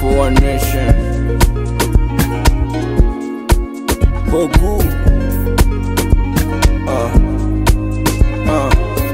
for one nation. Beaucoup. Uh, uh,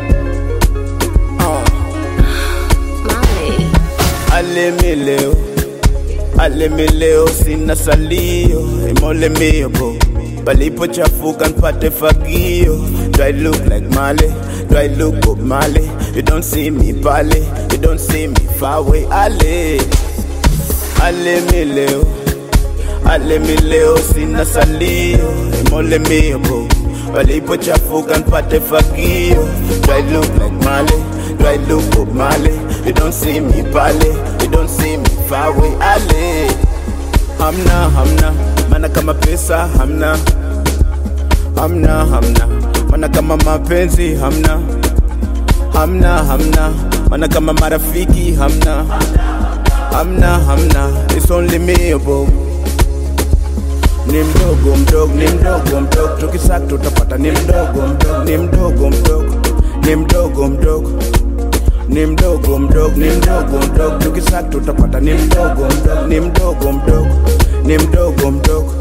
uh. Molly. Alemi leo, alemi leo, sina salio, imole mio bo. Palipochafuka npate fagio. Do I look like Male? Do I look Bob Marley? You don't see me pale, you don't see me far away. Ale, alemi leo, alemi leo, sina salio, imole mio bo. Palipochafuka npate fagio. Do I look like Male? Do I look Bob Marley? You don't see me pale, you don't see me far away. Ale, hamna hamna, mana kama pesa hamna, hamna hamna, mana kama mapenzi hamna, hamna hamna, mana kama marafiki hamna, hamna hamna, it's only me abo ni mdogo mdogo ni mdogo mdogo tukisaka tutapata ni mdogo mdogo ni mdogo mdogo ni mdogo mdogo ni mdogo mdogo ni mdogo mdogo tukisaka tutapata ni mdogo mdogo ni mdogo mdogo ni mdogo mdogo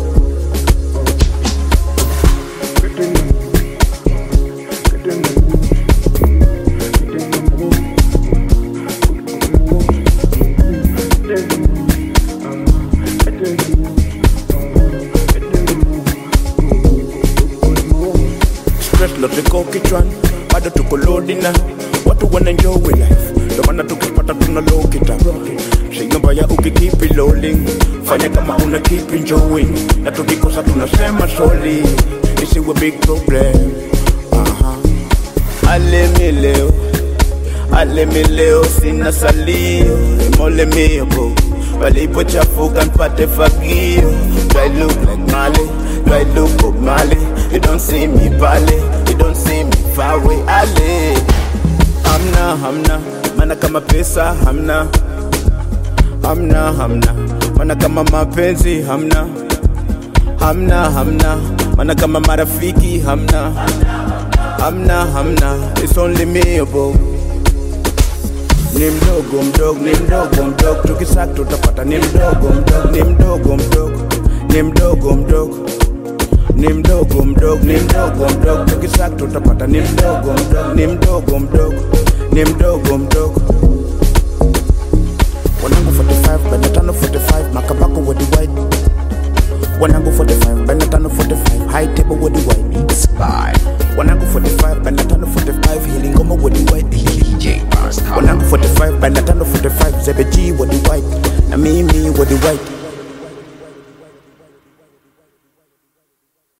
stress lote ko kichwani bado tuko lodi na watu wana enjoy life ndio maana tukipata tuna low kita Shinga mbaya ukikeep it rolling fanya kama una keep enjoying na tukikosa tunasema sorry isiwe big problem Aha. alemi leo alemi leo sina salio imole mio bo walipochafuka npate fagio do I look like Male do I look Bob Marley you don't see me pale you don't see me far away ale hamna hamna mana kama pesa hamna hamna hamna mana kama mapenzi hamna hamna hamna mana kama marafiki hamna hamna hamna it's only me abo ni mdogo mdogo ni mdogo mdogo tukisaka tutapata ni mdogo mdogo ni mdogo mdogo ni mdogo mdogo ni mdogo mdogo ni mdogo mdogo tukisaka tutapata ni mdogo mdogo ni mdogo mdogo ni mdogo mdogo wanangu 45 bana tano 45 makabako wadi white wanangu 45 bana tano 45 high table wadi white spy wanangu 45 bana tano 45 hili ngoma wadi white DJ Pascal. wanangu 45 bana tano 45 zebeji wadi white na mimi wadi white